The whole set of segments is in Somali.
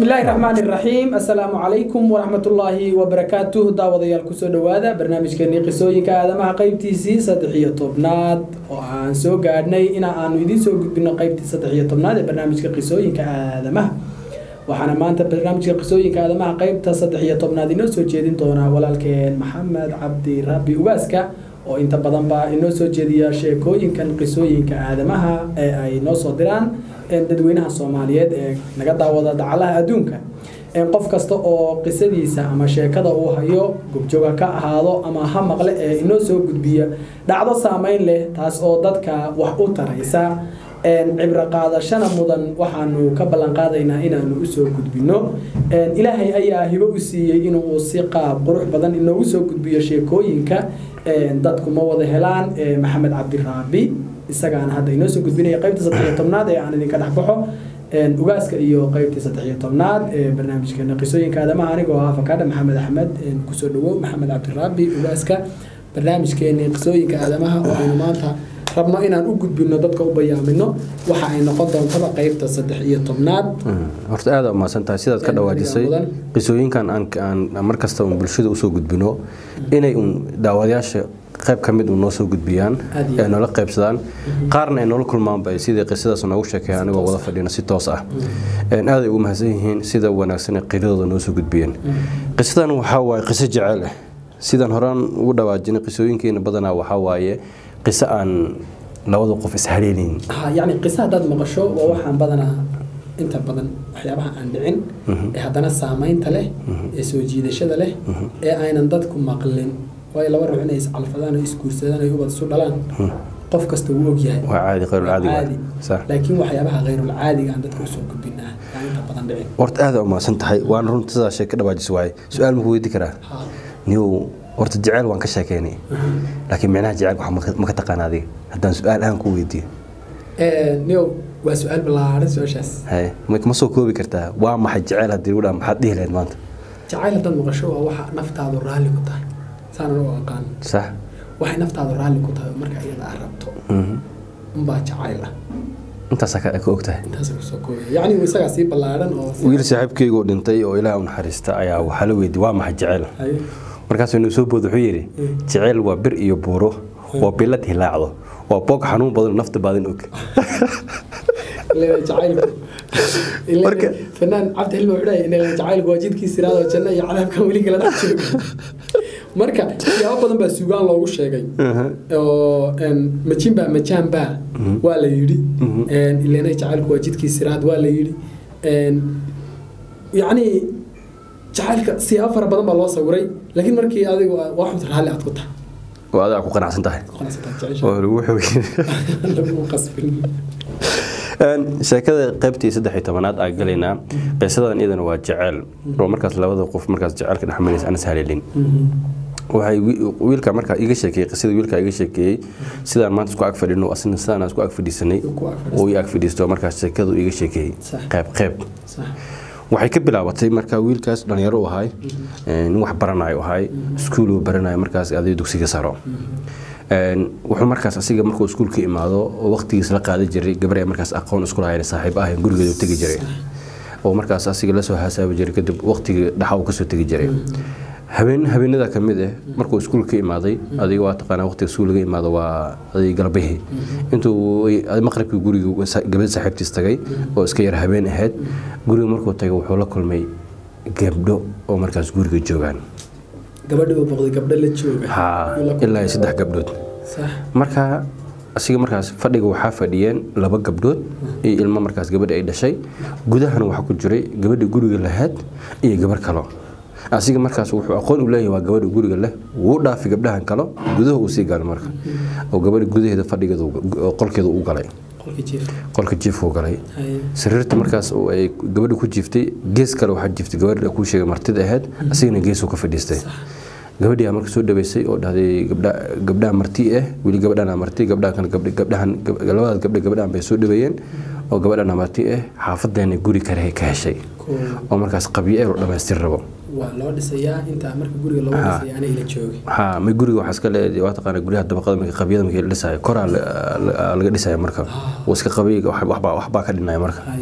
بسم الله الرحمن الرحيم السلام عليكم ورحمة الله وبركاته داوديال كسو دوادا برنامج كني قصوين كادما قيبتي سي صدحية طبناد وعن سو قادني إنا آنو يدين سو قدنا قيبتي صدحية طبناد برنامج قصوين كادما waxaana maanta barnaamijka qisooyinka aadamaha qeybta saddex iyo tobnaad inoo soo jeedin doonaa walaalkeen maxamed cabdi rabbi ugaaska oo inta badanba inoo soo jeediya sheekooyinkan qisooyinka aadamaha ee ay noo soo diraan dadweynaha soomaaliyeed ee naga daawada dacalaha adduunka qof kasta oo qisadiisa ama sheekada uu hayo gobjooga ka ahaado ama ha maqle ee inoo soo gudbiya dhacdo saameyn leh taas oo dadka wax u taraysa cibro qaadashana mudan waxaanu ka ballan qaadaynaa inaanu usoo gudbino ilaahay ayaa hibo u siiyey inuu si qaab qurux badan inoogu soo gudbiyo sheekooyinka dadku ma wada helaan maxamed cabdiraabi isagaana hadda inoo soo gudbinaya qaybta saddexiyo tobnaad ee aan idinka dhexbaxo ugaaska iyo qaybtii saddexiyo tobnaad ee barnaamijkeena qisooyinka aadamaha anigoo ah afakaadha maxamed axmed kusoo dhawow maxamed cabdiraabi ugaaska barnaamijkeeni qisooyinka aadamaha oo aynu maanta rabno inaan u gudbino dadka u bayaamino waxa ay noqon doontaba qaybta saddex iyo tobnaad horta aada umahadsan tahay sidaad ka dhawaajisay qisooyinkan aan markasta un bulshada usoo gudbino inay un daawadayaasha qayb ka mid noo soo gudbiyaan ay noola qaybsadaan qaarna ay noola kulmaanba sidii qisadaas noogu sheekeeya anigoo wada fadhina si toos ah aaday ugu mahadsan yihiin sida wanaagsan ee qiradooda noo soo gudbiyeen qisadan waxaa waaye qiso jecel ah sidaan horaan ugu dhawaajinay qisooyinkeena badanaa waxaa waaye qiso aan labada qof ishaleelin yani qiso haddaad maqasho waa waxaan badanaa inta badan waxyaabaha aan dhicin ee haddana saamaynta leh ee soo jiidashada leh ee aynan dadku maqlin waayo laba ruux inay iscalfadaan oo isguursadaan ay ubad isu dhalaan qof kasta wuu ogyahay waa caadi qayrulcaadi laakiin waxyaabaha qayrulcaadiga aan dadka usoo gudbinaa aan inta badan dhicin horta aada umahadsan tahay waana runta sidaa sheeg ka dhawaajis waaye su-aal maku weydi karaa niyow horta jeceyl waan ka sheekeynay laakiin micnaha jecelka ma ka taqaan adiga haddaan su-aal aan ku weydiiyo niyow waa su-aal ballaaran su-aashaas ma soo koobi kartaa waa maxay jeceyl haddii lagu dhaa maxaad dhihi lahayd maanta jacayl haddaad maqasho waa waxa naftaadu raalli ku tahay saanan u aqaan sax waxay naftaadu raalli ku tahay marka iyada aad rabto unbaa jacayl ah intaasaa ka og tahay intaasa kusoo koobaya yacni isagaa sii ballaaran oo wiil saaxiibkeygoo dhintay oo ilaah u naxariista ayaa waxaa la weydiiyey waa maxay jeceyl markaasuu inuu soo bood wuxuu yidhi jeceyl waa bir iyo buuro waa bilad hilaacdo waa boog xanuun badan nafta baadin og marka fanaan cabdi xilmi wuxuu dhahay inay jacaylku waa jidkii siraado janno iyo cadaabkan weli kala dhex jooga marka siyaabo badan baa suugaan loogu sheegay oo majinba majaanba waa la yidhi ilenay jacaylku waa jidkii siraad waa la yidhi yacni jacaylka siyaabo fara badan baa loo sawiray laakiin markii adigu waa xumta raalli aad ku tahay oo adaa ku qanacsan tahay oo lagu lagu qasbin sheekada qaybtii saddex iyo tobanaad aan galaynaa qisadan iyadana waa jeceyl oo markaas labada qof markaas jecelka dhexmaraysa anas haleelin waxay wiilka markaa iga sheekeeyey qisada wiilka iga sheekeeyey sidaan maanta isku ag fadhino asina sidaan isku ag fadhiisanay oo ii ag fadhiisto markaas sheekadu iga sheekeeyey qayb qayb waxay ka bilaabatay markaa wiilkaas dhalinyaro u ahay nin wax baranayo ahay iskuul uu baranayo markaas aday dugsiga saro wuxuu markaas asiga markuu iskuulka imaado oo waqtigiis la qaadan jiray gabar ay markaas aqoon isku lahayn saaxiib ah gurigeedu tegi jiray oo markaas asiga lasoo hasaabi jiray kadib waqtigii dhaxa uu kasoo tegi jiray habeen habeenada ka mid ah markuu iskuulka imaaday adiga waa taqaanaa waqtiga iskuul laga imaado waa adig galbihii intuu maqribkii guriga gabadh saaxiibtiis tagay oo iska yar habeen ahayd guriga markuu tagay wuxuu la kulmay gabdho oo markaas guriga joogaan gabadhi uu boqday gabdho la jooga ha ilaa saddex gabdhood marka asiga markaas fadhiga waxaa fadhiyeen laba gabdhood iyo ilmo markaas gabadhi ay dhashay gudahana waxaa ku jiray gabadhi guriga lahayd iyo gabar kalo asiga markaas wuxuu aqoon u leeyahay waa gabadha guriga leh wuu dhaafi gabdhahan kalo gudaha uu sii galay marka oo gabadha gudaheeda fadhigeeda qolkeeda u galay qolka jiifkuu galay sariirta markaas ay gabadha ku jiiftay gees kale waxaa jiiftay gabadha kuu sheegay martida ahayd asigana geesuu ka fadhiistay gabadhii aa marka soo dhaweysay oo dhahday gabdhaha marti ah weli gabadhana marti gabdhahan gabdhahan labadaas gabdha gabdhahan bay soo dhaweeyeen oo gabadhana marti ah xaafadeena guri kale ka heshay oo markaas qabyo ee loo dhamaystir rabo waa loo dhisayaa intaa marka guriga loo dhisaya ana ila joogay ha ma guriga waxaa iska leedahay waa taqaana guryaha dabaqada marka qabyada markii la dhisayo koraa laga dhisaya marka oo iska qabiy waxbaa waxbaa ka dhinaya marka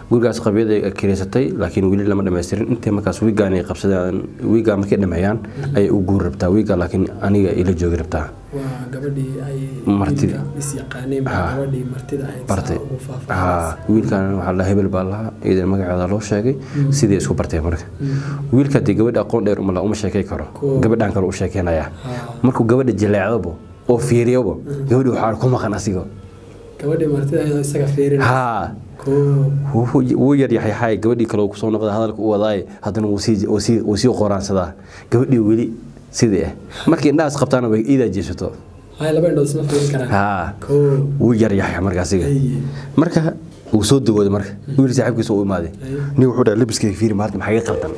gurigaas qabyada ay kireysatay laakiin weli lama dhammaystirin intay markaas wiigaan ay qabsadaan wiigaa markay dhameeyaan ayay u guuri rabtaa wiigaa laakiin aniga ila joogi rabtaa waa gabadhii ay Martida. wiilka is yaqaaneen baa Ha. gabadhii martida ahayd saa bartay ugu haa faahfaahaysa wiilkan waxaa la hebel baa lahaa iidan magaceeda loo sheegay sidii isku bartay marka wiilka dee gabadha aqoon dheer uma laha uma sheekay karo Cool. gabadhan kale u sheekeynaya Ha. markuu gabadha jaleecdabo oo fiiriyabo gabadhi waxaa ku maqan asigo gabadhii martida ahayd oo isaga fiirin haa koo wuu wuu yaryaxyaxay gabadhii kale uu kusoo noqday hadalka u wadaaye haddana wuu sii wuu sii wuu sii qoraansadaa gabadhii weli sidii ah markii indhahaas qabtaana way iidaa jeesato hay laba indhood isma fiirin karaan haa koo wuu yaryaxya marka asiga haye marka wuu soo dagooday marka wiil saaxiibkiisa u imaaday Ay. nin wuxuu dhahay labiskayga fiiri maanta maxaa iga qaldan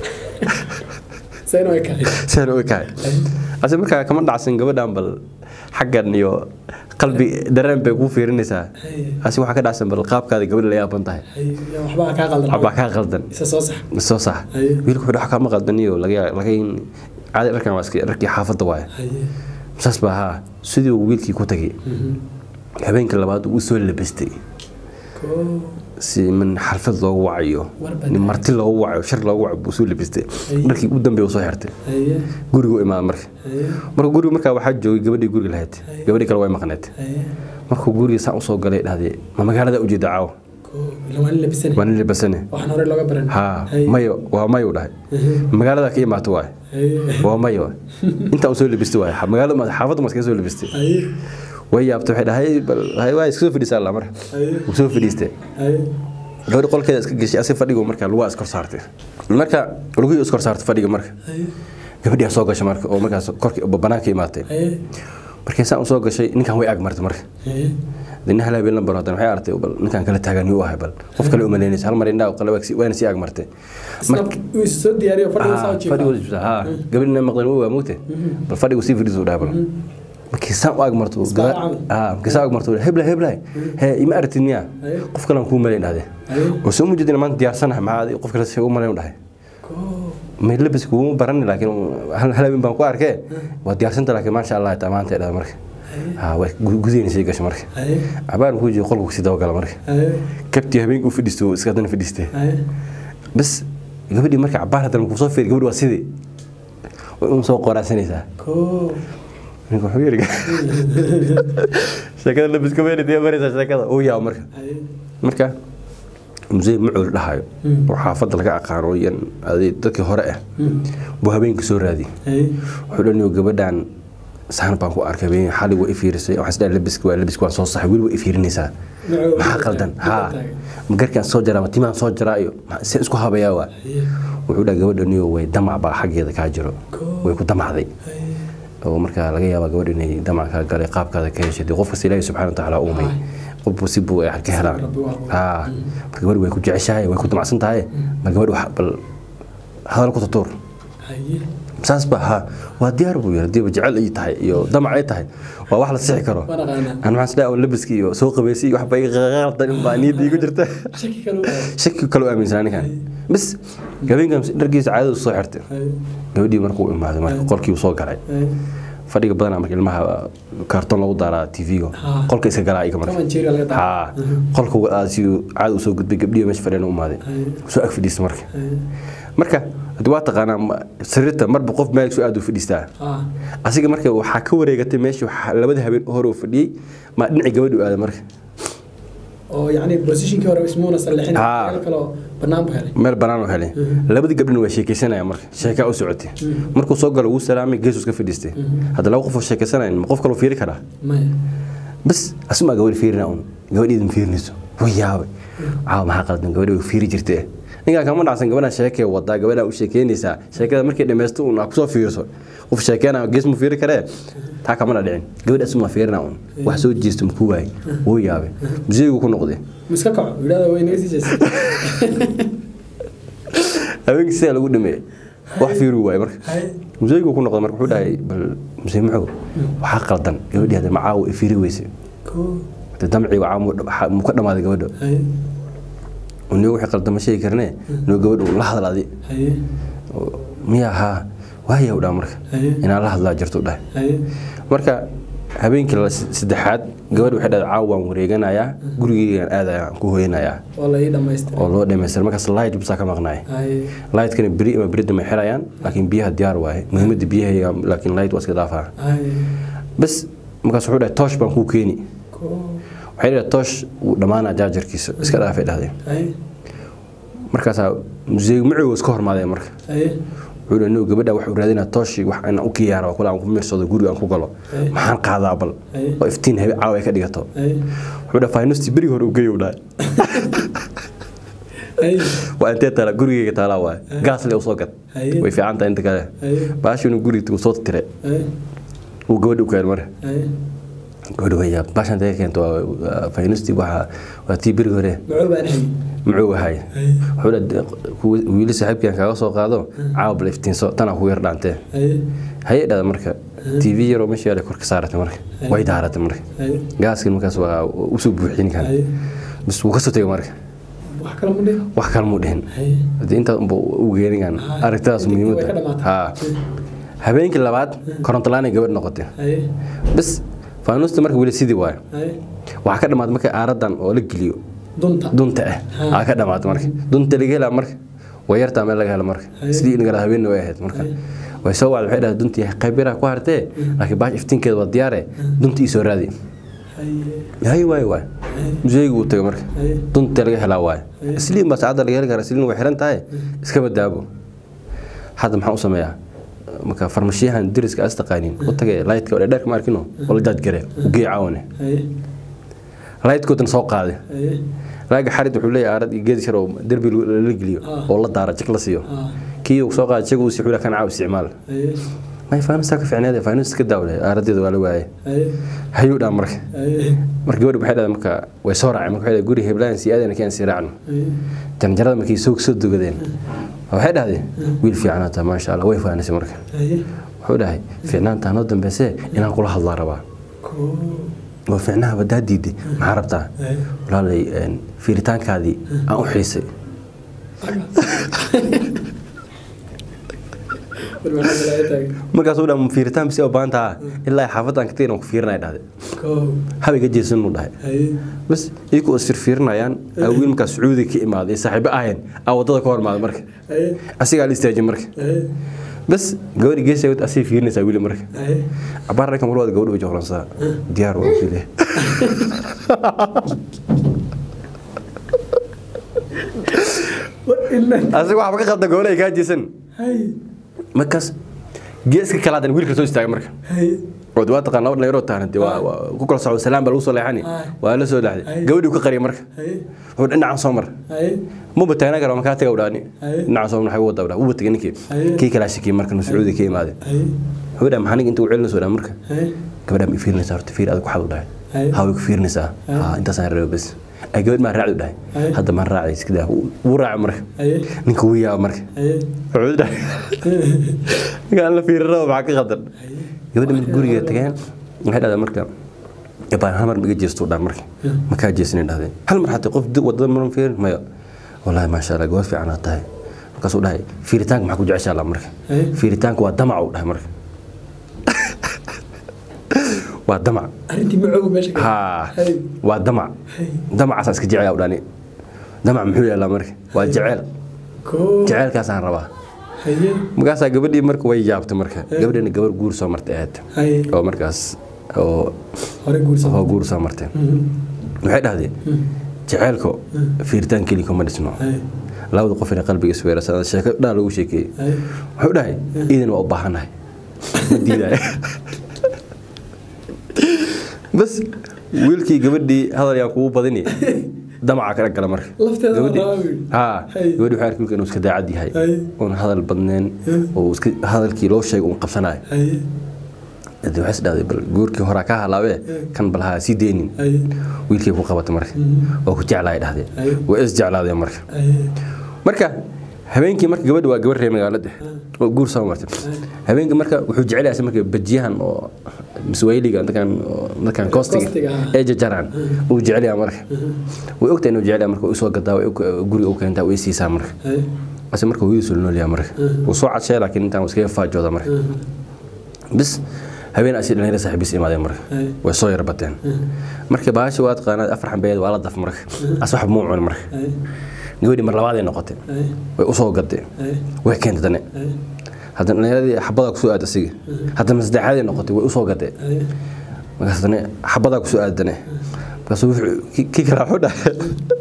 sayna way kahay saan u ekahay ase markaa kama dhacsan gabadhan bal xaggan iyo qalbi dareen bay kuu fiirinaysaa haye ase waxaa ka dhacsan bal qaabkaada gabadha la yaaban tahay haye yaa waxbaa kaa qaldan waxbaa kaa qaldan isa soo sax soo sax Ay. wiilku wuxuu dhax kama qaldan iyo laga laga in caadi dharkan waa iska dharkii xaafadda waaye haye saas baa haa sidii uu wiilkii ku tagay Mhm. habeenka labaad uu soo labastay koo si min xalfad loogu wacayo Warba nin marti loogu wacayo shar loogu wacayo buu soo labistay Ay. dharkii u dambeeya uu soo xirtay haye gurigu u imaada marka haye marka guriga markaa waxaa joogay gabadhii guriga lahayd Ay. gabadhii kale way maqneed haye markuu guriga saan usoo galay dhahday ma magaalada ujeeda caawa koo ila waa nin labisane waa nin libasane waxaan hore looga baran haa Haye. mayo waa mayo dhahay Mhm. magaalada ka imaato waay haye waa mayo intaa soo labistay waay magaalada ma xaafadda ma iskaga soo labistay haye way yaabtay waxay dhahay bal hay waa iska soo fadhiisaa alla marka haye wuu soo fadhiistay haye gabadhi qolkeeda iska geshay asi fadhigu marka lugaa iskor saartay marka lugihii iskor saartay fadhiga marka haye gabadhii aa soo gashay marka oo markaas korkii banaanka imaatay haye markii saan usoo gashay ninkan way ag martay marka haye dina hal habeen lambar hadan waxay artay bal ninkan kala taagan yuu ahay bal qof kale umaleynaysa hal mar indhaa qale waana sii ag martay isna uu is soo diyaariyo fadhiga saa jiifaa fadhigu ha gabadhina maqlan waa mugte bal fadhigu sii fadhiisu dhahay bal markii saan u ag marto Isbaal camal. ah markii saan u ag marto hebla hebla he ima aragtid miya Haye. qof kale aan kuu malayn dhahde haye oo soo mujidina maanta diyaarsanahay maxaa qof kale si u malayn u dhahay koo may labis kuuma barani laakiin hal hal habeen baan ku arkee waa diyaarsanta laakiin maasha allah taa maanta ay dhahda marka ha way gudayna sii gashay marka haye cabaar muxuu jiri qolku sii dabagala marka haye kabtii habeenkii u fadhiistay oo iska haddana fadhiistay haye bas gabadhii marka cabaar haddana kuu soo fiiri gabadhi waa sidii way un soo qoraansanaysaa koo ninka wuxuu yiri sheekada labiska meelidee maraysaa sheekada uu yaabo marka haye marka musee macuul dhahayo Mm. oo xaafadda laga aqaano yan aday dadkii hore ah Mhm. buu habeenkii soo raadiyey haye wuxuu dhaniyo gabadhan saan baan ku arkay habeen xali waa i fiirisay waxaan isdhahay labiska waa labiska waan soo saxay weli waa i fiirinaysaa Macuu- maxaa qaldan Macuu haa taagan. ma garkaan soo jaraa ma timaan soo jaraa iyo ma- see isku habayaa waa haye wuxuu dhaha gabadhaniyo way damac baa xaggeeda kaa jiro Koo. way ku damacday haye oo markaa laga yaabaa gabadh inay damac kaa galay qaabkaada ka heshay dee qof kasta ilaahi subxana watacaala uumay qofbu si buu ay ka helaan Rabbi waa abuuray. haa marka gabadh way ku jeceshahay way ku damacsan tahay ma gabadh wax bal hadal ku tutuur haye saas ba haa waa diyaar buu yiri diiba jecel ay tahay iyo damac ay tahay waa wax la sixi karo waan aqaanaa aan waxaan isleeyahay labiski iyo soo qabeysay iyo wax bay qaldan in baa niyadda igu jirta shaki kale u aado shaki kale u aaminsanaa ninkan bas habeenkan dharkiisa caadada soo xirtay haye gabadhii markuu imaaday marka qolkii uu soo galay haye fadhiga badanaa marka ilmaha kaartoon lagu daaraa tv-ga Haa. qolka iska galaa iga marka toban jeeriga laga daa haa qolka si caada usoo gudbay gabdhihi meesha fadhiyana u imaaday haye soo ag fadhiista marka haye marka hadii waa taqaanaa ma- sariirta marba qof meel soo aad u fadhiistaa haa asiga marka waxaa ka wareegatay meeshii waxaa labada habeen hore uu fadhiyey ma dhinacii gabadhu aaday marka oo yacni positionkii hore ismuuna sallixin Haa. meel kaloo bannaan buu helay meel banaan oo helay labadii gabdhina waa sheekaysanaya marka sheekaa u socotay markuu soo galo wuu salaamay geesuu iska fadhiistay hadda laba qof oo sheekaysanayan ma qof kaloo fiiri karaa maya bas asumaa gabadh fiirina un gabadheeda ma fiirinayso way yaabay caawa maxaa qaldan gabadha way fiiri jirtee ninkaan kama dhacsan gabadhaan sheekee wadaa gabadhaan u sheekeynaysaa sheekada markay dhammaysto un aa kusoo fiirso qof sheekeena gees mu fiiri karee taa kamana dhicin gabadha asumaa fiirina un wax soo jeesto makuu waayay wuu yaabay museygu ku noqday ma iska kaco yidhahda way naga sii jeestay habeenkii sidaa lagu dhameeyey wax fiiruu waayay marka haye museygu ku noqday marka wuxuu dhahay bal musey maxow waxaa qaldan gabadhii hadda macaawo i fiiri weyse koo hadda damcii waa mu ka dhamaaday gabadha haye nigo wixii qaldan ma sheegi karnee noo gabadh uu la hadal adi haye miya haa waaya u dhaa marka haye inaan la hadlaa jirto u dhahay haye marka habeenkii la- saddexaad gabadh waxay dhahday caawa waan wareeganayaa gurigeygaan aadaya aan ku hoyanayaa oo la ii dhammaystira oo loo dhamaystira markaas light bisaa ka maqnaay haye lightkana beri ama beri dambe xirayaan laakiin biyaha diyaar waaye muhiimadda biyaha laakiin light waa iska dhaafaa haye bas markaas wuxuu dhahay toosh baan kuu keeni ko waxay dhahay toosh wuu dhammaanaa jaajarkiisa iska dhaafay dhahdeen haye markaasaa museeg macowga iska hormaadeen marka haye wuxuu dhahay no gabadha waxuu raadinaa tooshii wax inaan u kiyaara oo kule aan ku miirsado guriga aan ku galo Ay. maxaan qaadaa bal Ay. oo iftiin habe caawa ay ka dhigato haye wuxuu dhahay faynusti berigi hore u geeyow dhahay haye waa intee taala gurigeyga taalaa waaye gaasle usoo gad Haye. way fiican tahay inta kale haye baashi inuu guriga uu soo tire haye uu gabadha u keen mare haye gabadha waya baashan intee ka keento waa- waa faynusti waxa waa tii berigi hore macuu baan haye muxuu ahay haye wuxuu dhahay kuwa- wiili saaxiibkan kaaga soo qaado caawa bal iftiinso tanaa kugu yar dhaantee haye haye dhada marka tv yaroo meesha yaala kor ka saaratay marka way daaratay marka haye gaaskin markaas waa usoo buuxin kan haye bis wuu kasoo tegay marka wax kale ma dhihin wax kale muu dhihin haye hadii intaas unba u geeningan Haa. aragtidaas Way ka muhiimadda dhamaatay. haa habeenkii labaad korontolaan gabadh noqotay haye bis faanuusta marka weli sidii waayo haye waxaa ka dhamaatay marka aaradan oo la geliyo dunta dunta ah aa ka dhamaatay marka dunta laga helaa marka way yartaa meel laga helo marka Haye. sidii in gala habeenna way ahayd marka way soo wacday waxay dhahay duntii qayb yaraa ku hartee laakiin baash iftiinkeeda waa diyaare dunta ii soo raadi haye hay waay waay museygu uu tagay marka haye dunta laga helaa waay isliin baa saacadda laga heli karaa isliin way xiran tahay iska badaabo hadda maxaan u sameeyaa marka farmashiyahan deriska as taqaanin u tagay lightka oo dheerka ma arkino oo la jaajgare u gey caawane haye lightkoodana soo qaaday haye laaga xarid wuxuu leeyahay aarad iyo geedi shar oo derbi lala geliyo Ah. oo la daara jik la siiyo ah kii uu soo qaaday jaga uu si xula kan caaw isticmaal haye may faanusta ka fiicneed faanus ka daawle aaradeeda waa la waayay haye hayuu dhaa marka haye marka gabadhi waxay dhahday marka way soo raaceen marka waxay dhahday guri heblaan si aadana keen si raacno haye janjarada markay soo soo dogadeen waxay dhahdeen wiil fiicnaa taa maasha allah way faanisay marka haye wuxuu dhahay fiicnaantaa noo dambeysee inaan kula hadlaa rabaa ko oo fiicnaha badaa diiday maxaa rabtaa haye walaalay een, fiiritaankaadii aan u xiisay bal maxaa bilaa taagay markaasuu dhaa fiiritaan bisi oo baahan taha ilaa xaafadaan ka tegin aan ku fiirinaya dhahday ko habay ka jeesan uu dhahay haye bas iyagoo is firfiirinayaan aa wiil markaas sacuudi ka imaaday saaxiibo ahayn aa wadada ka hormaaday marka haye asigaa la istaajiyay marka haye bas gabadhi geesa asii fiirinaysaa wiili marka haye cabaar raykan walwada gabadh way joqlansadaa diyaar waa wiile asiga waxba ka qabta gabadha ay kaa jeesan haye markaas geeska kalaadan wiilka soo istaagay marka haye oo waa taqaan laba dhalinyaroo tahan dee waa waa ku kala socdo salaam baa lagu soo leexani Ah. waa la soo leexday Ay. gabadhii ka qariyay marka haye wuxuu dhinacan soo mar haye muba taagna kara makaa taga udhaani Ay. dhinacan soo mar xagu wada udhaa wuba tagay ninkii Ay. kii kalaa shakiyay marka nu sacuudi ka imaaday haye wuxuu dhahay maxaa ninka inta u celinayso dhaa marka haye gabadha ma fiirinaysaa horta fiir adag waxaad u dhahay Ay. haa way ku fiirinaysaa Ay. haa intaasaan rabo bas ay gabadh maa raacdi u dhahay Ay. hadda maan raacday iska daa wuu raaca marka haye ninka wuu yaaba marka haye wuxuu dhahay ninkaan la fiirin rabo maxaa ka qaldan gabadha marka guriga tageen waxay dhahdaa marka yabaan hal mar ma iga jeesto dhaa marka makaa jeesnin dhahdeen hal mar xataa qof di- wadada maran fiirin maya wallaahi maasha allah gabadh fiican aad tahay markaasuu dhahay fiiritaanka maxaa ku jeceshaa la marka Ay. fiiritaanka waa damac uu dhahay marka waa damac arrintii macooga meesha ka haa Hay. waa damac damacaasaa iska jecel udhani damac muxuu yaalaa marka waa jecel ko jeceelkaasaan rabaa haye markaasaa gabadhii marka way yaabtay marka gabadhiina gabar guur soo martay aad haye oo markaas oo hore guursan oo guur soo martay waxay dhahdeen jeceelko fiiritaan keli kuma dhisno haye labada qof inay qalbiga isweerasaan sheeko dhaa lagu sheekeeyey haye wuxuu dhahay iidan waa u baahannahay ma diidaya bas wiilkii gabadhii hadal yaa kugu badini damaca kala gala marka Lafteeda waa Gabadhii- raawi. haa Hay. gabadhi waxay arkay wiilka inuu iska daacad yahay Hay. oon hadal badneen oo iska hadalkii loo sheegay uun qabsanayo haye hadii waxay is dhahday bal guurkii horaa ka halaabee kan bal ha sii deynin haye wiilkii ku qabatay marka oo ku jeclaay dhahdeen Hay. way is jeclaadeen marka haye marka habeenkii marka gabadha waa gabar reer magaalada oo guur soo martay habeenkii marka wuxuu jecel yahay marka bajiyahan oo miswayliga dadkan oo- dadkan kostiga Kostiga, ah. ee jajaraan uu jecel yahay marka way ogtahay inuu jecel yahay marka uu soo gadaa way og- guriga u keentaa way siisaa marka haye ase marka hooyadiisu la nool yahay marka wuu soo cadshay laakiin intaan wuu iskaga faajooda marka bis habeen asi dhalinyaro saaxiibis imaadeen marka Ay. way soo yar bateen markii bahashi waa taqaanaa afar xambeed waa la daf marka asbax muu cun marka Ay. gabadhii mar labaaday noqotay Ay. way usoo gaday Ay. way keentay dane Ay. haddana dhalinyaradii xabadaa kusoo aad asiga haddana saddexaaday noqotay way usoo gaday Ay. markaas dane xabadaa kusoo aadane markaasuu wuxuu ki- kii kale wuxuu dhahay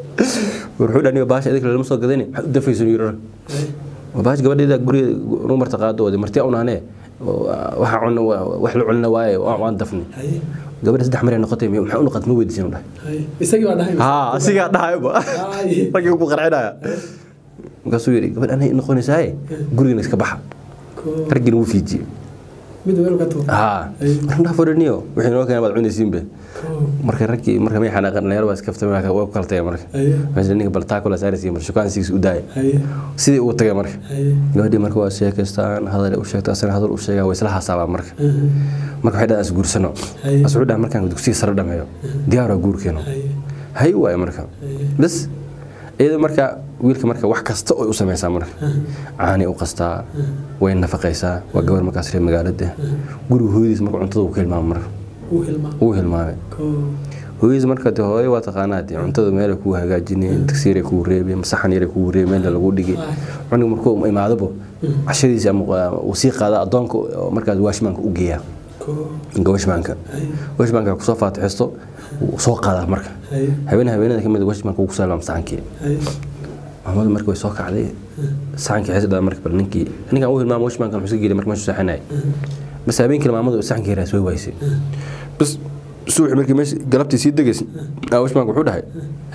wuxuu dhahay baasha idinka lama soo gadani maxaad u dafayso yiro Ay. baash gabadheeda guriga nu marta qaado wadi marti unaanee waxa cunna wax la cunna waaye waa- waan dafni Ay. gabadha saddex mar ay noqotay maxaa u noqot ma weydiisin u dhahay Ay. isagii baa dhahay haa asigaa dhahayba Ay. raggii ku qarcinaya markaasuu yidhi gabadh anay noqonaysaaye gurigana iska baxa Koo. raggiina wuu fiijiyey mid weel ka tuur haa Ay. markaa fodhaniyo wixii noo keenay baad cunaysiinbe Koo. marka raggii marka may xanaaqan dhalinyaro baa iska ftamay waa ku kala tagay marka Ay. meesha ninka baltaakula saaraysiiyo mar shukaansigiisa u daaya Ay. sidii uu tagay marka Ay. gabadhii marka waa sheekaystaan hadal u sheegta asana hadal u sheegaa way isla hasaabaa marka Mhm. marka waxay dhahaan is guursano Ay. as wuxuu dhaha markaan dugsiga sare dhameeyo diyaar waa guurkeeno Ay. hay waaye marka Ay. bas iyada marka wiilka marka wax kasta oo u samaysaa marka caani u qastaa way nafaqaysaa waa gabar markaas reer magaalada guriga hooyadiis marka cuntada uu ka hilmaamo marka Uu hilmaa. uu hilmaamay Koo. hooyadiis marka de hooyo waa taqaanaa dee cuntada meel kuu hagaajinayeen tagsiiray kuu reebeen saxan yaray kuu reebeen meelna lagu dhigay cunug markuu imaadabo cashadiisa ama uu sii qaada addoonka oo markaas waashmaanka u geeyaa Koo. gawashmaanka Ay. washmaanka kusoo faatixesto wuu soo qaadaa marka Ay. habeen habeenada kamid washmaanka uu ku salaam saxankii Ay. maamadu marka way soo kacday saxankii xisda marka bal ninkii ninkan uu hilmaamo washmaanka muxuu iska gelay marka meeshu saxanay bas habeenkii maamadu saxankii raas way waysay bas suuxi markii meesha galabtii sii degaysay washmaanka wuxuu dhahay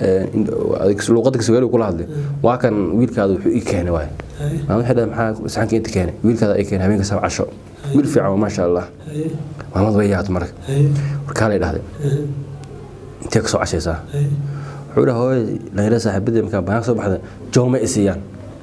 luuqada kasogaalu kula hadlay waa kan wiilkaada wuxuu ii keenay waay Ay. maamadu waxay dhahay maxaa saxankii inta keenay wiilkaada ay keenay habeenka sab casho wiil fiican waa maasha allah Ay. maamadu way yaabtay marka Ay. warkaalay dhahday intee ka soo cashaysaa Ay. wuxuu dhaha hooy dhalinyarada saaxiibadii markaa banaanka soo baxda jooma i siiyaan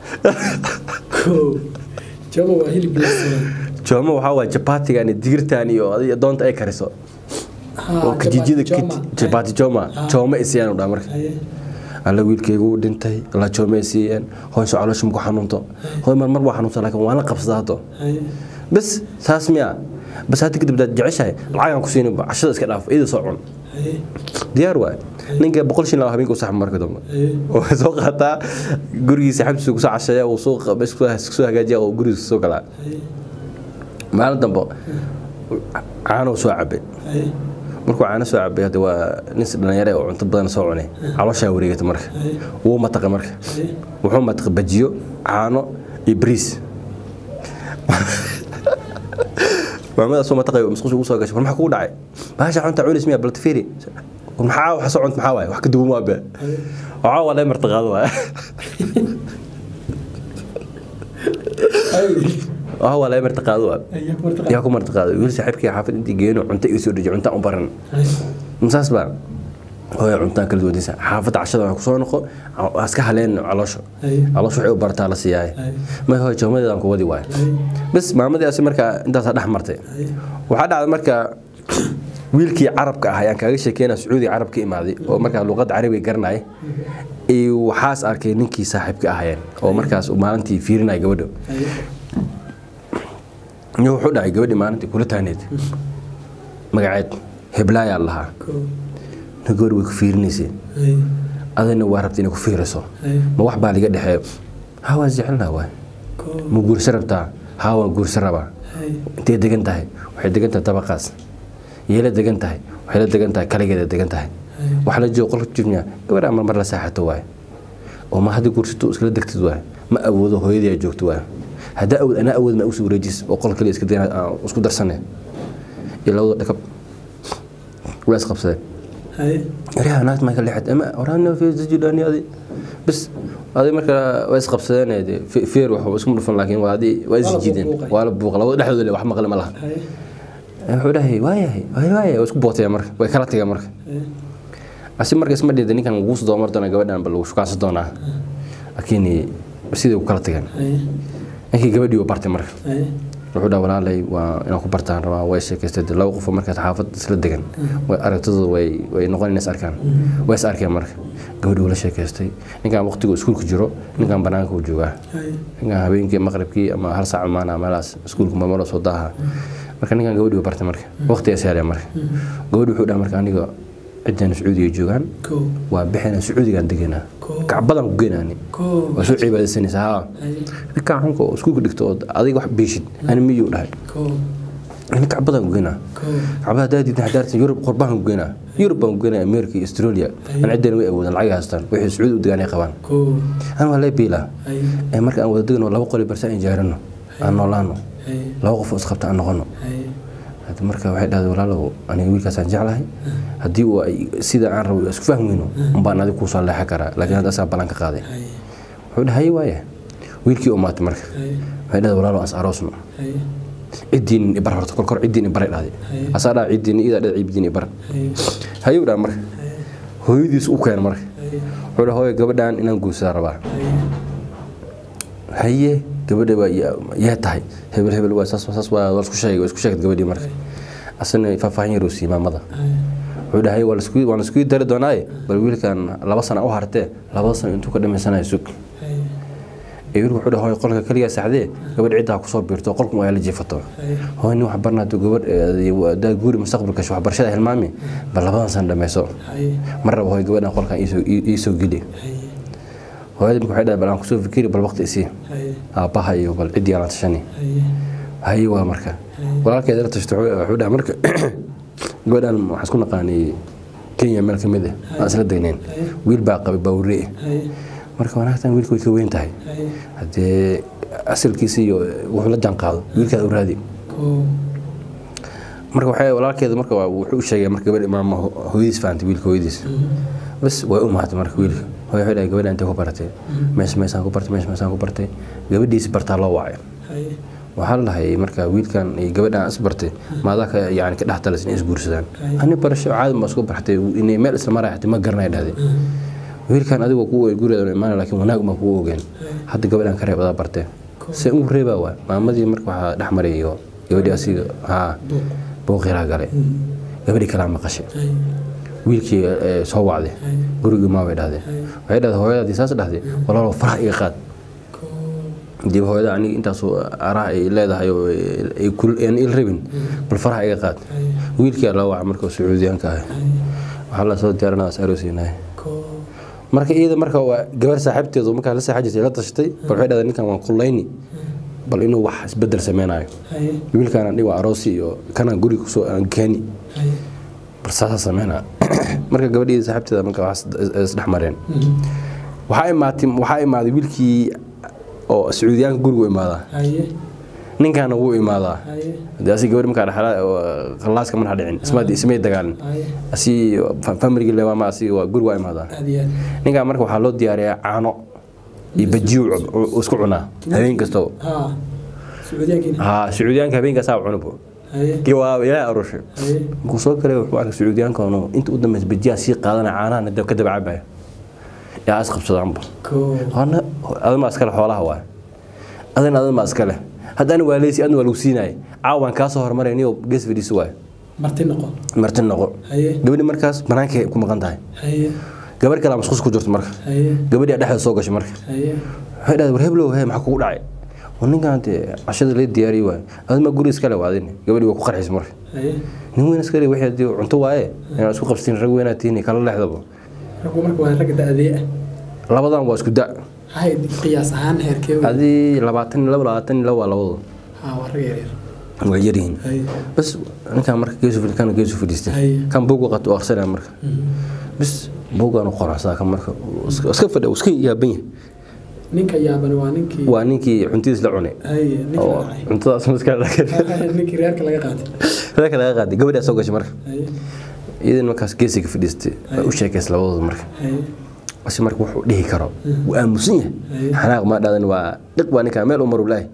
Koo. Jabo waa hilib la suray. jooma waxaa waay jabaatigan iyo digirtan iyo adiga doonta ay kariso Haa, oo kijijida jaba- joma. jabaati jooma jooma i siiyaan u dhaha marka Ay. alla wiilkaygu wuu dhintay alla jooma i siiyeen hooyso caloosha maku xanuunto hooy mar mar waa xanuunsan laakiin waan la qabsadaa haddo Ay. bas saas miya bas hadda kadib daad jeceshahay lacagaan ku siinin cashada iska dhaaf iyada soo cun Ay. diyaar waay ninka boqol shin laa habeenka u saxma marka dambe Ay. oo soo qaataa gurigiisa xabtiisa kusoo casheeya uu soo meesha kusoo- kusoo hagaajiya oo gurigiisa soo galaa Ay. maalin dambe caano soo cabay Ay. markuu caano soo cabay hadda waa nin dhalinyare oo cunto badan soo cunay calooshaa wareegata marka Ay. wuu mataqay marka Ay. wuxuu mataqay bajiyo caano iyo bariis maamada soo mataqay musqusha ugu soo gashay war maxaa kugu dhacay bahasha cunta cunis miya baltifiri maxaa wax soo cunt maxaa waaye wax ka duwan waa be waxaa waa lee martaqaado waaye Ay. waxaa waa lee martaqaado waaye Ay. yaa ku martaqaa. yaa ku martaqaado wiil saaxiibkii xaafad intii geeno cunto iga soo dejiyo cuntaan u baran Ay. masaas baa hooya cuntaan kala duwanaysa xaafadda cashada waxaa kusoo noqo waa iska haleen caloosha Ay. caloosha waxay u barataa la siiyaaye Ay. may hooya joomadeedaan ku wadi waaye Ay. bas maamadaasi markaa intaasaa dhex martay Ay. waxaa dhacday marka wiilkii carabka ah ayaan kaaga sheekeynaa sacuudi carab ka imaaday oo markaa luqadda carabiga garanaya iyo waxaas arkay ninkii saaxiibka ahayeen oo markaas uu maalintii fiirinaya gabadha Ay. iyo wuxuu dhacay gabadhii maalintii kula taaneed magaceed heblaayaa lahaa Koo. na gabadh way ku fiirinaysay Ay. adina waa rabta inay ku fiiriso Ay. ma wax baa liga dhexeeyo haa waa jecelnaa waay Koo. ma guursa rabtaa haa waan guursa rabaa Ay. intay degan tahay waxay degan tahay dabaqaas yeela degan tahay waxay la degan tahay kaligeeda degan tahay Ay. waxa la joogo qolka jirnaa gabar ama mar la saaxato waay oo ma hadda guursato iskala degtid waay ma awoodo hooyadii ay joogto waay haddaa awood anaa awood ma usoo wareejis oo qol kaliya iska degan aan isku darsane iyo labada dhakab waa isqabsadeen Ay. yaryaha naagta maa ka leexad ama oraana fiisajilaani adi bis adi marka waa isqabsadeen de feer wax isku dhufan laakiin waa adi waa isjiideen buuqay. waa la buuqa labada dhexdooda le wax maqle ma laha Ay. wuxuu dhahay waayahay waay waaya waa isku bootaya marka way kala tageen marka Ay. asi marka isma dheeda ninkan lagu soo doomar doona gabadhan ba lagu shukaansan doonaa laakiin sidii ku kala tageen Ay. ninkii gabadhii uu bartay marka Ay. wuxuu dhaha walaalay waa inaan ku bartaan rabaa way sheekaystay dee laba qof oo markaas xaafad isla degan way aragtidooda way way noqon inay is arkaan way is arkeen marka gabadhii uu la sheekaystay ninkan waqtigu iskuulka jiro ninkan banaanka uu joogaa Ay. ninkan habeenkii maqribkii ama hal saac maana meelaas iskuulka mamalo soo daaha marka ninkan gabadhi u bartay marka waqtigaa saaraya marka gabadhi wuxuu dhaha marka aniga ciddana sacuudiga joogaan ko waa bixina sacuudigaan deganaa Koo. kacbadan ku geenaani ko waa soo cibaadaysanaysa haa haye ninkaan xunka oo iskuulka dhigto oo adiga wax biishid ani miyuu dhahay ko ani kacbadan ku geenaa ko kacbada haddaa diidna hadaartan yurub qurbahan ku geenaa yurub baan ku geenaa america iyo australia aan ciddana way awoodaan lacag haystaan waxay sacuudi u degaan ay qabaan ko an waa lee biilaa haye ee marka aan wada degno laba qoli barsa aan jaarano aan noolaano haye laba qof oo isqabta aan noqono haye Hada marka waxay dhahday walaalow aniga wiilkaasaan jeclahay haddii uu ay sida aan rabo isku fahmayno umbaan adiga kuu soo leexan karaa laakiin hadda asaa ballan ka qaaday haye wuxuu dhahay waaya wiilkii u maatay marka haye waxay dhahday walaalow as aroosno haye ciddiin ibar horta kolkor ciddiin ibaray dhahday Haye. asaa dhaha ciddiin idaa dhada ciddiin ibar haye hayuu dhaha marka hooyadiis u keena marka haye wuxuu dhaha hooya gabadhan inaan guursadaa rabaa haye haye gabadha waa yaa- yaa tahay hebel hebel waa saas saas waa waa isku sheegay waa isku sheegay gabadhii marka asana faahfaahin yar uu siiyey maamada haye wuxuu dhahay waa lasku waan lasku dari doonaaye bal wiilkan laba sano u hartee labada sano intuu ka dhamaysanayo sug haye ee wiilku wuxuu dhahay hooy qolka keligaa saxdee gabadh ciddaa kusoo biirto qolkan waa la jiifato haye hooy nin wax barnaado gabadh daa guuri mustaqbalka waxbarashada hilmaami bal labadan sano dhamayso haye mar raba hooy gabadhan qolkan iisoo- ii- iisoo geli haye hooyada marka waxay dhahay bal aan kusoo fikiri bal waqti isii haye aabbaha iyo bal ciddii aan la tashani haye haye waa marka walaalkeeda la tashto wuxuu wuxuu dhahay marka gabadhan waxaan isku naqaanay kenya meel ka mid ah aan isla degnayn wiil baa qabay baawurre haye marka wanaagtan wiilka way ka weyn tahay haye haddee asalkiisa iyo wuxuu la jaan qaado wiilkaada u raadi ko marka waxay walaalkeeda marka waa- wuxuu u sheegay marka gabadh maama ho- hooyadiis fahamtay wiilka hooyadiis bas way u mahatay marka wiilka hooyo waxay dhahay gabadha intay ku baratay mees meesaan ku bartay mees meesaan ku bartay gabadhiisi bartaa loo wacay haye waxaa la dhahay marka wiilkan iyo gabadhan is bartay maadaa ka yani ka dhex talas inay isguursadaan ani barasho caadi ma isku bartay inay meel isla maray xatay ma garanay dhahday wiilkan adigoo kuu gurigeeda imaanay laakiin wanaag ma kuu ogeen hadda gabadhan ka reeb adaa bartee se ugu reebaa waa maamadii marka waxaa dhex maray iyo gabadhii asiga haa booqiraa galay gabadhii kalaa maqashay haye wiilkii eh, soo wacday gurigii maa bay dhahdeen waxay dhahday hooyadaadii saas dhahday walaalow faraha iga qaad ko dib hooyada aniga intaasoo araha ay leedahay oo ay kul- aan il rabin bal faraha iga qaad wiilkii loo waca marka oo sacuudiyaanka ah waxaa la soo diyaarinaa as aroosiinahay ko marka iyada marka waa gabar saaxiibteedu markaa la saaxa jirtay la tashatay bal waxay dhahday ninkan waan kullayni bal inuu wax isbedel sameynayo haye wiilkaan aan dhigo aroosi iyo kanaan guriga kusoo aan keeni haye bal saasaa sameynaa marka gabadhii saaxiibteeda marka wax isdhex mareen waxaa imaatay waxaa imaaday wiilkii oo sacuudiyaanka gurigu imaadaa haye ninkaana wuu imaadaa haye hadii asi gabadhi markaa dhaxla khallaaska markaa dhicin isma ismay dagaalin haye asi familigi lewaama asi waa guri waa imaadaa aad iyo aad ninkaa marka waxaa loo diyaariyaa caano iyo bajiyo uu isku cunaa habeen kastoo ها سعوديان haa sacuudiyaanka habeenkaasaa cunubo هاي kii waa ilaahay arushay هاي markuu soo galay wuxuu arkay sacuudiyaankaanu inta u dambaysa bajiyaa sii qaadanaya caanahan dab ka daba cabaya yaa is qabsadaanba كو horna adama iskale xoolaha waay adana adama iskale haddana waa leysi adna waa lagu siinaya caawaan kaa soo hormaray niyo gees fadhiisi waay مرتين نقو marti noqo هاي gabadhi markaas banaankay ku maqan tahay هاي gabadh kale masquus ku jirto marka هاي gabadhi dhexda soo gashay marka هاي waxay dhahday war heblow he maxaa kugu dhacay war ninkan dee cashada la diyaariyey waay adama guri iskale waadin gabadhi waa ku qarxisay marka هاي nin weyn iskale wixii hadii cunto waaye inaan isku qabsin rag weynaa tihiin kala leexdaba رقم مركب هاي رقم دأذية labadan waa isku da هاي قياس هان هير كيو adii labaatan iyo laba labaatan iyo laba waa labadu ها ورقة يرير waa yaryihiin هاي bas ninkaan marka geesu fadhi kana geesu fadhiistay Hay. kan buugu qato u akhrisanaya marka bis buugaan u qoracsaa kan marka iska iska fadhi iska yaaban yahay نينك يابن وانينك waa ninkii cuntidiis la cunay هاي نينك oo راعي cuntadaas maskax نينك ريالك لقى قاتل reerka laga qaaday gabadhaa soo gashay marka هاي iyadan markaas geesiga fadhiistay waa u sheekays labadooda marka هاي basi marka wuxuu dhihi karo wuu aamusan yahay Hay. xanaaq maa dhaadan waa dhiq waa ninkaa meel u maru lahay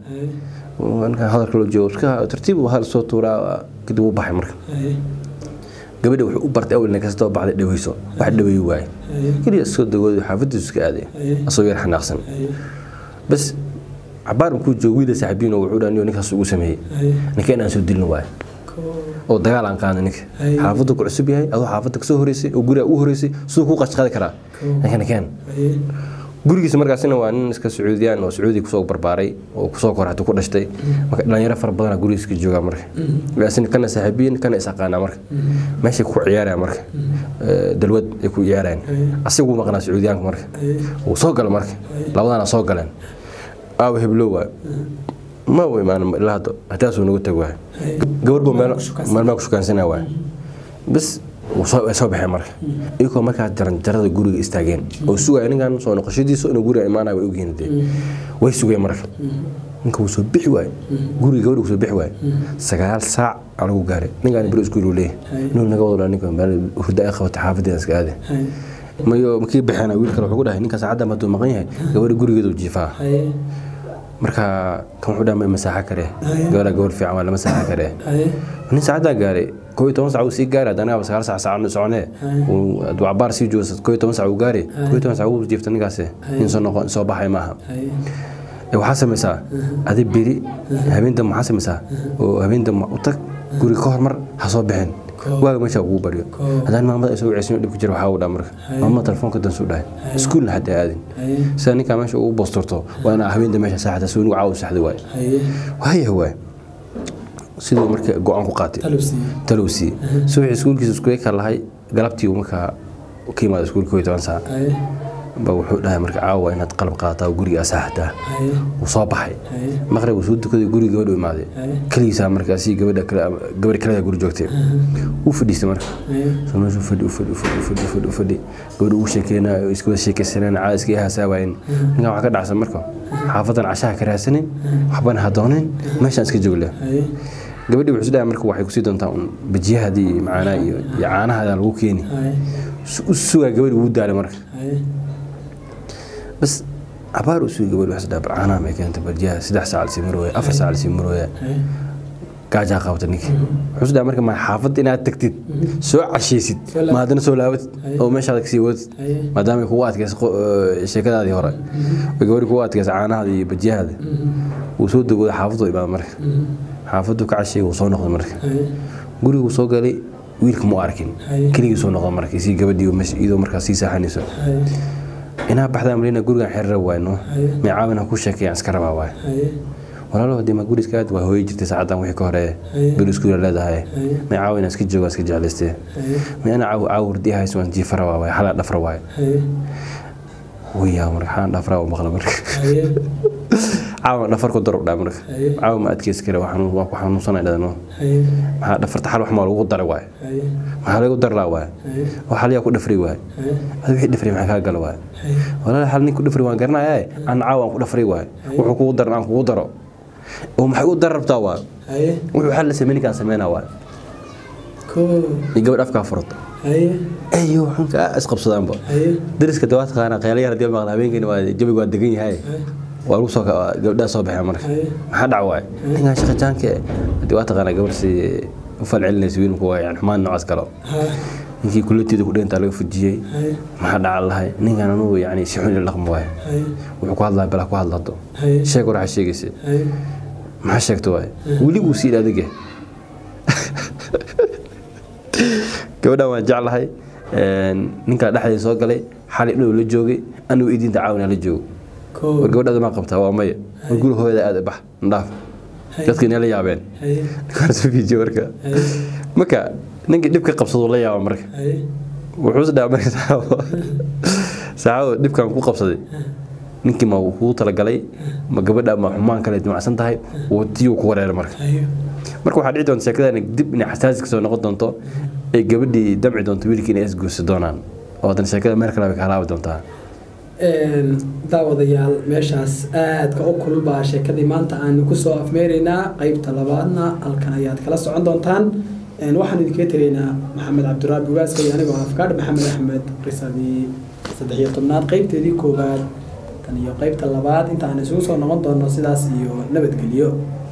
هاي ninkaan hadalka loo joogo iska tartiib uu hadal soo tuuraa kadib uu baxay marka هاي gabadha wuxuu u bartay awalna kastoo baxday dhaweyso wax dhaweeyi waaye هاي keliya iskoo dagooday xaafadiisu iska aaday Hay. asagoo yar xanaaqsan هاي bas cabaar markuu joogo wiila saaxiibiin oo wuxuu dhaaniyo ninkaas ugu sameeyey هاي ninka inaan soo dilno waaye كو oo dagaal aan qaadno ninka Hay. xaafaddu ku cusub yahay adoo xaafadda kasoo horeysay oo guriga u horeysay siduu kuu qashqadi karaa Cool. ninka ninkeen هاي gurigiisa markaasina waa nin iska sacuudiyaan oo sacuudi kusoo barbaaray oo kusoo korata ku dhashtay marka dhalinyaro fara badana gurigiisa ka joogaa marka laasin kana saaxiibiyin kana isaqaanaa marka meeshay ku ciyaaraya marka Eh, dalwad ay ku ciyaarayaan asigu maqnaa sacuudiyaanka marka wuu soo gala marka labadana soo galeen aawa heblow waay ma u imaan ilaa hadda hataasuu nagu tag waay gabar buu meel maalmaa ku shukaansanaa waay bis wuu soo way soo baxeen marka iyagoo markaa jaranjarada guriga istaageen oo sugaya ninkan soo noqoshadiisa inuu guriga imaanaya way ogyihiin dee way sugeen marka ninka wuu soo bixi waaye guriga gabadha wuu soo bixi waaye sagaal saac aa lagu gaaray ninkaan beri iskuul uu leeyahay inuu naga wado ninka meel hurda ay qabatay xaafadeeda iska aade mayo makii baxeena wiil kale wuxuu ku dhahay ninka saacadda hadduu maqan yahay gabadha gurigeedu jiifaa marka kan wuxuu dhahay ma masaaxa kare gabadha gabadh fiican waa lama saaxa kare nin saacaddaa gaaray koo iyo toban sac uu sii gaari haddana sagaal sac saac soconee hadduu cabaar sii joogo koo iyo toban sac uu gaari koo iyo toban sac uu jiifta ninkaasi nin soo noqon soo baxay maaha Ee, waxaa samaysaa adi beri habeenta maxaa samaysaa oo habeenta u tag guriga ka hormar ha soo bixin waaga meesha kugu baryo haddaan maamada ay soo waceysin dhib ku jira waxaa u dhaa marka maamada telefoonka dansu dhahay iskuulna hadda aadin sida ninkaa meesha ugu boosturto waa inaa habeenta meesha saaxata si wanigu caawa saxda waay waaya waay siduu marka go-aan ku qaatay talow siiye si wixii iskuulkiisa isku eka lahay galabtii uu markaa ka yimaada iskuulka koo iyo toban saac ba wuxuu dhahay marka caawa inaad qalab qaadataa oo guriga asaaxataa wuu soo baxay maqrib wuu soo dukaday guriga gabadhu imaaday keligiisaa markaasi gabadha kale gabadha kaleda guri joogtay wuu fadhiistay marka soo meeshuu fadhi u fadhi u fadhi u fadhi u fadhi u fadhi gabadha uu sheekeynaa oo iska wada sheekeysaneen caada iska ihaasaa waayeen ninkan waxaa ka dhacsan marka xaafadan cashaha ka raadsanin waxbana ha doonin meeshaan iska joogle gabadhii wuxuu dhahay marka waxay kusii doontaa un bajiyahadii iyo macaanaha iyo iyo caanahaada lagu keeni u sugaa gabadhi wuu daalay marka bas cabaar u sugi gabadhi waxay dhahay bal caanaha may keentay bajiyaha saddex saac lasii marooya afar saac lasii marooya gaajaa qabta ninkii wuxuu dhahay marka ma xaafadda inaad tagtid soo cashaysid ma haddana soo laabatid oo meeshaada kasii wadid maadaama ay kugu adkaysa sheekadaadii hore ay gabadhi kugu adkaysa caanahaada iyo bajiyahaada wuu soo dogooda xaafaddu imaada marka xaafaddu ka cashayay wuu soo noqday marka guriguu soo galay wiilka mu arkin keligii soo noqda marka isii gabadhii iyadoo markaas sii saaxanayso inaa baxdaa malina gurigan xerira waayno may caawin ha ku sheekayaan iska rabaa waay walaalo hadii ma guri iska aad waa hooyi jirtay saacadan wixii ka horeeye beri iskuula leedahay may caawin iska jooga iska jeclaystee may ana caaw caaw wardi hays waan jiifa rabaa waay xalaa dhafra waay wiyaa marka xaan dhafraa u maqla marka caawa dhafar ku darub dhaa marka caawa ma adkeysi kare waa ku xanuunsanay dhadano maxaa dhafarta xal wax maa lagu daray waay maxaa lagu darlaa waay oo xaliyaa ku dhafri waay adi wixii dhafri maxaa kaa gala waay walaal xal nin ku dhafri waan garanaya aan caawa aan ku dhafri waay wuxuu kugu daran aan kugu daro oo maxay u dar rabtaa waay wuxuu xal la sameyn ninkaan sameynaa waay iyo gabadh afkaa furata ayo xunka isqabsadaanba dariska dawaa taqaana qeelayar hadii maqla habeenkani waa jabiga waa degan yahay waa lagu soo gabdhaha soo baxeen marka maxaa dhac waay ninkan shaqa jaanke hadii waa taqaana gabar si u falcelinaysa wiilku waa yani xumaan noocaas kalo ninkii kuleteeda ku dheyntaa laga fujiyey maxaa dhaca lahay ninkan anugu yani si xun ila dhaqmo waay wuxuu ku hadlaya bala ku hadlato sheeg war waxaa sheegaysa maxaa sheegto waay weli wuu sii adige gabadhan waan jeclahay ninkaa dhexdeeda soo galay xali dhow la joogay anugu idinta caawina la joogo war gabadhaada maa qabtaa waa maya war guri hooyada aad bax ndhaaf dadka inay la yaabeen fiijiyo marka marka ninkii dhibka qabsado la yaaba marka wuxuu dhaa marka saxaabo dhibkan ku qabsaday ninkii ma kugu talagalay ma gabadha ma xumaan kale dimacsan tahay tiyuu ku wareeray marka marka waxaa dhici doonta sheekadan dib inay xasaasi kasoo noqon doonto ay gabadhii damci doonto wiilkii inay isguursi doonaan oo haddana sheekada meel kale bay ka halaabi doontaa daawadayaal meeshaas aadka u kulul baa sheekadii maanta aanu kusoo afmeeraynaa qeybta labaadna halkan ayaad kala socon doontaan waxaan idinkaga tegaynaa maxamed cabdiraabi ugaaska iyo anigoo afkaadh maxamed axmed qisadii saddex iyo tobnaad qeybteedii koowaad tan iyo qeybta labaad inta aan isugu soo noqon doono sidaas iyo nabadgelyo